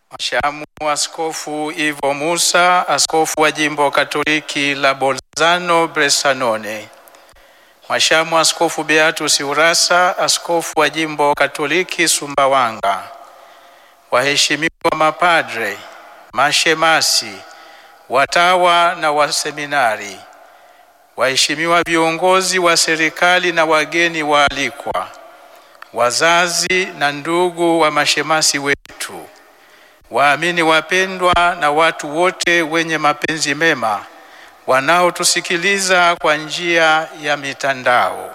Mhashamu Askofu Ivo Musa, askofu wa jimbo Katoliki la Bolzano Bressanone. Mhashamu Askofu Beatus Urassa, askofu wa jimbo Katoliki Sumbawanga. Waheshimiwa mapadre, mashemasi, watawa na waseminari, waheshimiwa viongozi wa serikali na wageni waalikwa, wazazi na ndugu wa mashemasi wetu, waamini wapendwa na watu wote wenye mapenzi mema wanaotusikiliza kwa njia ya mitandao.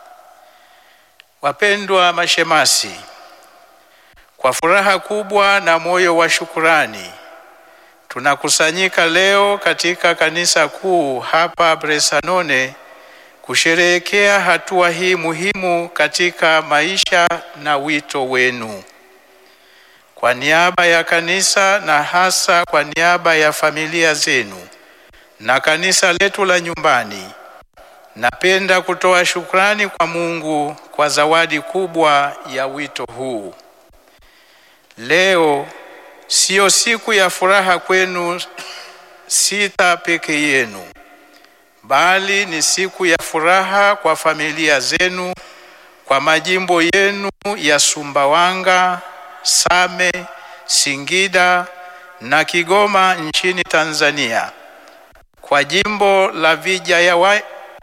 Wapendwa mashemasi, kwa furaha kubwa na moyo wa shukurani tunakusanyika leo katika kanisa kuu hapa Bressanone kusherehekea hatua hii muhimu katika maisha na wito wenu. Kwa niaba ya kanisa na hasa kwa niaba ya familia zenu na kanisa letu la nyumbani, napenda kutoa shukrani kwa Mungu kwa zawadi kubwa ya wito huu. Leo siyo siku ya furaha kwenu sita peke yenu, bali ni siku ya furaha kwa familia zenu, kwa majimbo yenu ya Sumbawanga, Same, Singida na Kigoma nchini Tanzania, kwa jimbo la Vijayawa-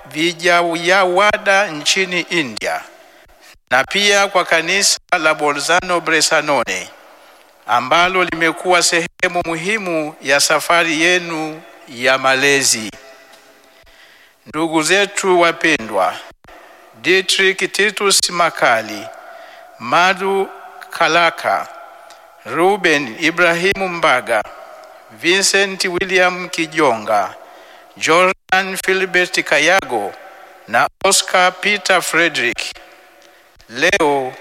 Vijayawada nchini India na pia kwa kanisa la Bolzano Bressanone ambalo limekuwa sehemu muhimu ya safari yenu ya malezi. Ndugu zetu wapendwa, Dietrich Titus Makali, Madu Kalaka, Ruben Ibrahimu Mbaga, Vincent William Kijonga, Jordan Philbert Kayago na Oscar Peter Frederick, leo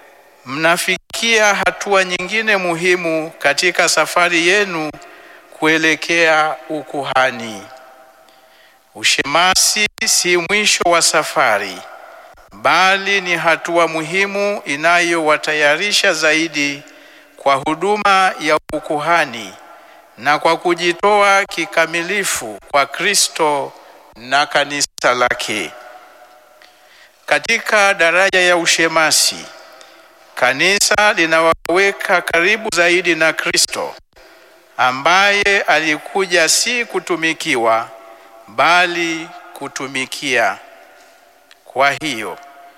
mnafikia hatua nyingine muhimu katika safari yenu kuelekea ukuhani. Ushemasi si mwisho wa safari, bali ni hatua muhimu inayowatayarisha zaidi kwa huduma ya ukuhani na kwa kujitoa kikamilifu kwa Kristo na kanisa lake. Katika daraja ya ushemasi, kanisa linawaweka karibu zaidi na Kristo ambaye alikuja si kutumikiwa bali kutumikia. Kwa hiyo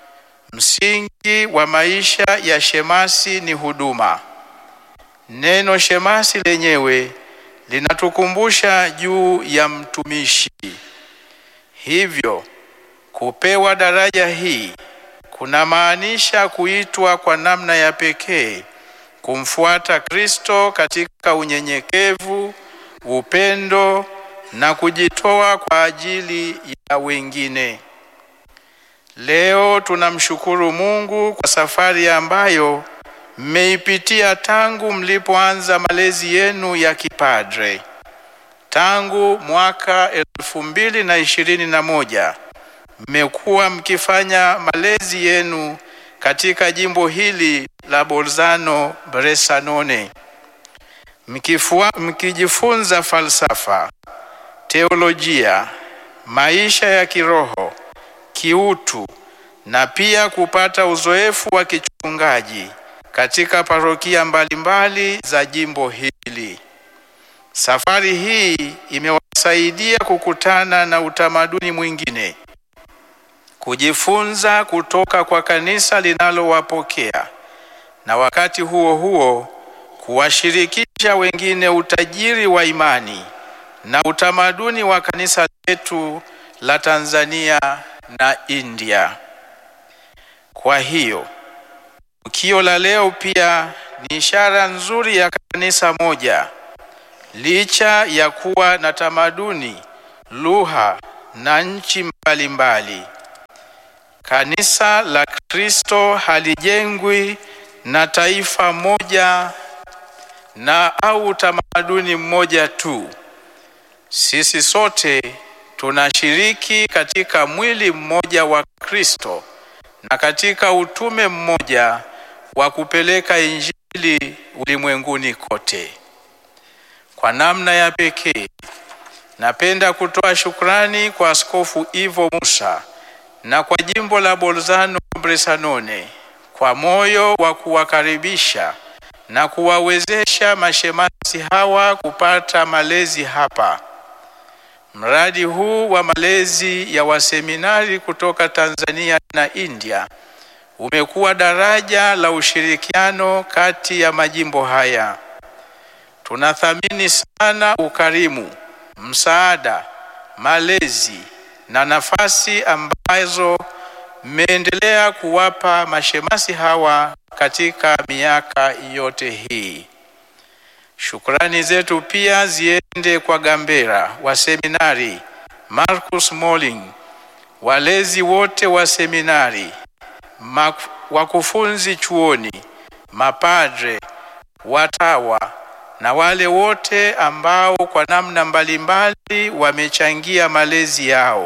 msingi wa maisha ya shemasi ni huduma. Neno shemasi lenyewe linatukumbusha juu ya mtumishi. Hivyo kupewa daraja hii kunamaanisha kuitwa kwa namna ya pekee kumfuata Kristo katika unyenyekevu, upendo na kujitoa kwa ajili ya wengine. Leo tunamshukuru Mungu kwa safari ambayo mmeipitia tangu mlipoanza malezi yenu ya kipadre. Tangu mwaka elfu mbili na ishirini na moja mmekuwa mkifanya malezi yenu katika jimbo hili la Bolzano Bressanone, mkifua, mkijifunza falsafa, teolojia, maisha ya kiroho, kiutu na pia kupata uzoefu wa kichungaji katika parokia mbalimbali za jimbo hili. Safari hii imewasaidia kukutana na utamaduni mwingine, kujifunza kutoka kwa kanisa linalowapokea na wakati huo huo kuwashirikisha wengine utajiri wa imani na utamaduni wa kanisa letu la Tanzania na India. Kwa hiyo tukio la leo pia ni ishara nzuri ya kanisa moja, licha ya kuwa na tamaduni, lugha na nchi mbalimbali. Kanisa la Kristo halijengwi na taifa moja na au utamaduni mmoja tu. Sisi sote tunashiriki katika mwili mmoja wa Kristo na katika utume mmoja wa kupeleka Injili ulimwenguni kote. Kwa namna ya pekee, napenda kutoa shukrani kwa Askofu Ivo Musa na kwa jimbo la Bolzano Bressanone kwa moyo wa kuwakaribisha na kuwawezesha mashemasi hawa kupata malezi hapa. Mradi huu wa malezi ya waseminari kutoka Tanzania na India umekuwa daraja la ushirikiano kati ya majimbo haya. Tunathamini sana ukarimu, msaada, malezi na nafasi ambazo mmeendelea kuwapa mashemasi hawa katika miaka yote hii. Shukrani zetu pia ziende kwa Gambera wa seminari, Marcus Molling, walezi wote wa seminari, wakufunzi chuoni, mapadre, watawa na wale wote ambao kwa namna mbalimbali wamechangia malezi yao.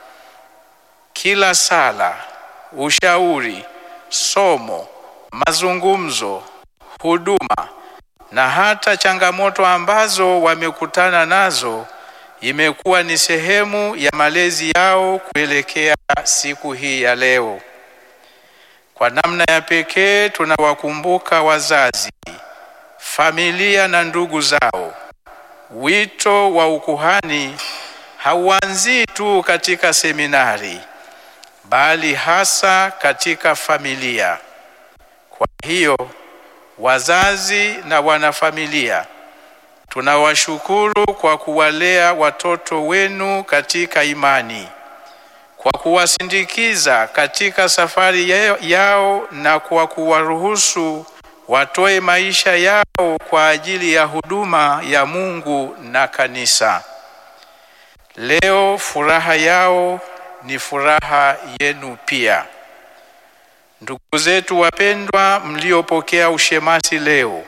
Kila sala, ushauri, somo, mazungumzo, huduma na hata changamoto ambazo wamekutana nazo imekuwa ni sehemu ya malezi yao kuelekea siku hii ya leo. Kwa namna ya pekee tunawakumbuka wazazi, familia na ndugu zao. Wito wa ukuhani hauanzii tu katika seminari, bali hasa katika familia. Kwa hiyo wazazi na wanafamilia, tunawashukuru kwa kuwalea watoto wenu katika imani, kwa kuwasindikiza katika safari yao na kwa kuwaruhusu watoe maisha yao kwa ajili ya huduma ya Mungu na kanisa. Leo furaha yao ni furaha yenu pia. Ndugu zetu wapendwa, mliopokea ushemasi leo,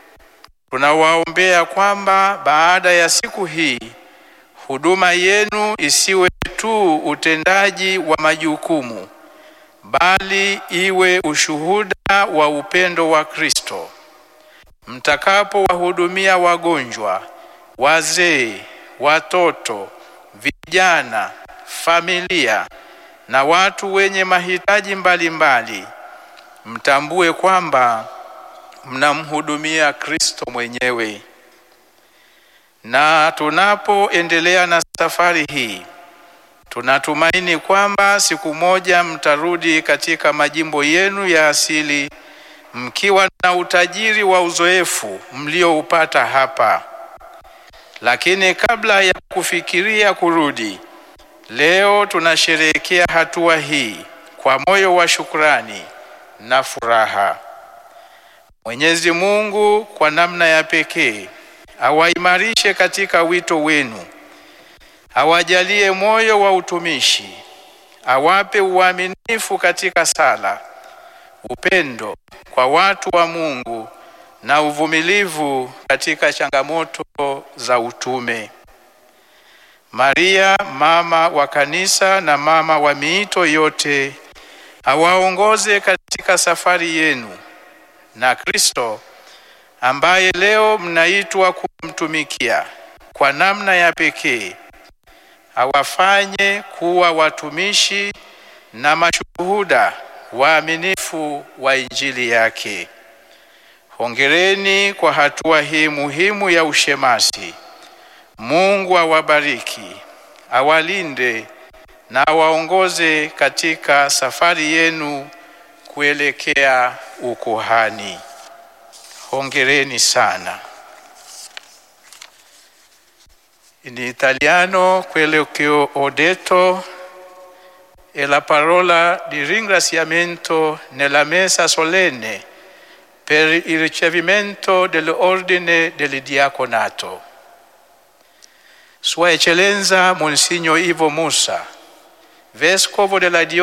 tunawaombea kwamba baada ya siku hii huduma yenu isiwe tu utendaji wa majukumu, bali iwe ushuhuda wa upendo wa Kristo. Mtakapowahudumia wagonjwa, wazee, watoto, vijana, familia na watu wenye mahitaji mbalimbali, mtambue kwamba mnamhudumia Kristo mwenyewe. Na tunapoendelea na safari hii, tunatumaini kwamba siku moja mtarudi katika majimbo yenu ya asili mkiwa na utajiri wa uzoefu mlioupata hapa. Lakini kabla ya kufikiria kurudi, leo tunasherehekea hatua hii kwa moyo wa shukrani na furaha. Mwenyezi Mungu kwa namna ya pekee awaimarishe katika wito wenu, awajalie moyo wa utumishi, awape uaminifu katika sala, upendo kwa watu wa Mungu na uvumilivu katika changamoto za utume. Maria mama wa kanisa na mama wa miito yote awaongoze katika safari yenu, na Kristo ambaye leo mnaitwa kumtumikia kwa namna ya pekee awafanye kuwa watumishi na mashuhuda waaminifu wa Injili yake. Hongereni kwa hatua hii muhimu ya ushemasi. Mungu awabariki, awalinde na awaongoze katika safari yenu kuelekea ukuhani. Hongereni sana. In italiano quello che ho detto è la parola di ringraziamento nella messa solenne per il ricevimento dell'ordine del diaconato. Sua Eccellenza Monsignor Ivo Musa, Vescovo della